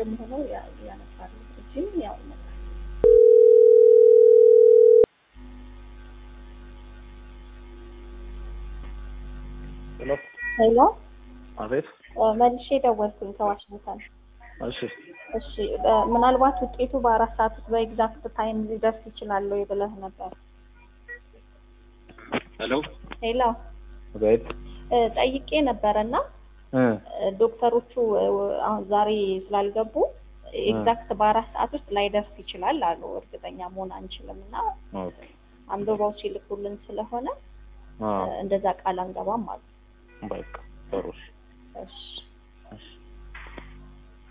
ውጭም ሆነው ያ- ያነሳሉ እዚህም ያው ይመጣል። ሄሎ ሄሎ አቤት። እ፣ መልሼ ደወልኩኝ ከዋሽንግተን። እሺ እሺ እ፣ ምናልባት ውጤቱ በአራት ሰዓት ውስጥ በኤግዛክት ታይም ሊደርስ ይችላል ወይ ብለህ ነበር። ሄሎ ሄሎ አቤት። እ፣ ጠይቄ ነበረ እና እ እ፣ ዶክተሮቹ እ፣ አሁን ዛሬ ስላልገቡ ኤግዛክት በአራት ሰዓት ውስጥ ላይደርስ ይችላል አሉ። እርግጠኛ መሆን አንችልም እና ኦኬ አንብበው ሲልኩልን ስለሆነ አ እ፣ እንደዛ ቃል አንገባም አሉ። በቃ ጥሩ እሺ እሺ እሺ